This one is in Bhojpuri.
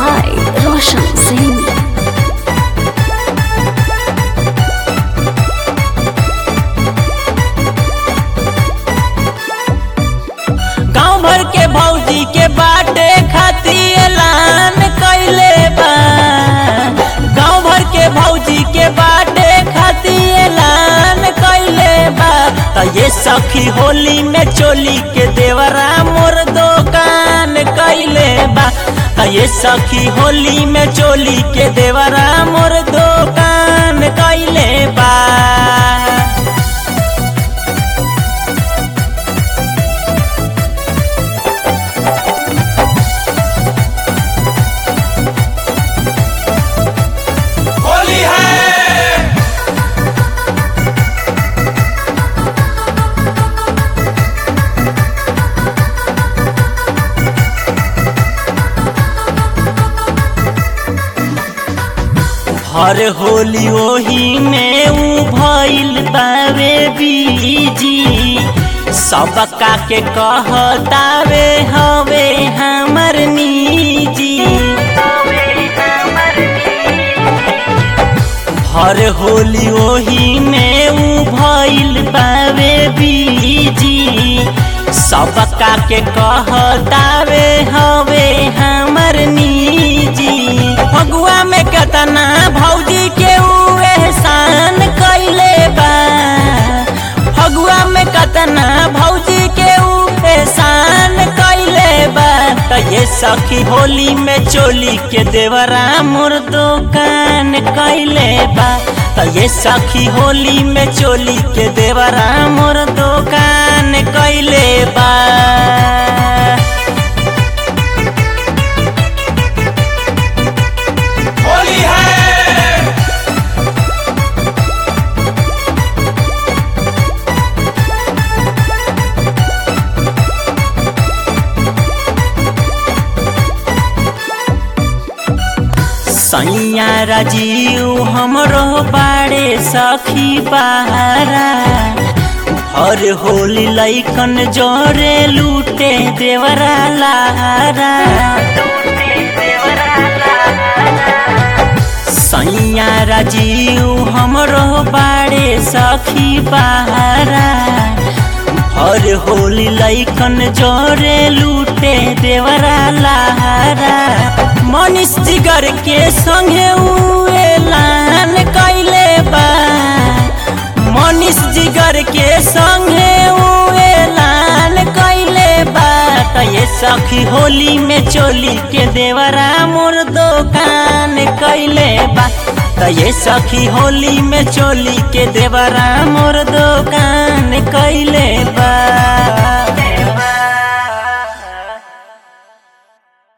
by Roshan Singh. गांव भर के भौजी के बाटे खातिर ऐलान कैले बा गांव भर के भौजी के बाटे खातिर ऐलान कैले बा त ये सखी होली में चोली के देवरा मोर दुकान कैले बा त ये सखी होली में चोली के देवरा मोर दुकान कैले बा होली है हर होली ओही में ऊ भइल बावे बीजी सबका के कहतावे हवे हमर निजी हर होली ओही में ऊ भइल बावे बीजी सबका के कहतावे हवे हमर निजी फगुआ में केतना भौजी के ऊ एहसान कैले बा फगुआ में केतना भौजी के ऊ एहसान कैले बा त ये सखी होली में चोली के देवरा मोर दुकान कैले बा त ये सखी होली में चोली के देवरा मोर दुकान कैले बा होली है सैया राजीव हमरो बाड़े सखी बहारा हर होली लैकन जोरे लूटे देवरा लारा सैया राजीव हमरो बाड़े सखी बहारा हर होली लैकन जोरे लूटे देवरा लारा मनीष जिगर के संगे ऊ ऐलान कैले बा मनीष जिगर के संगे ऊ ऐलान कैले बा त ये सखी होली में चोली के देवरा मोर दुकान कैले बा त ये सखी होली में चोली के देवरा मोर दुकान कैले बा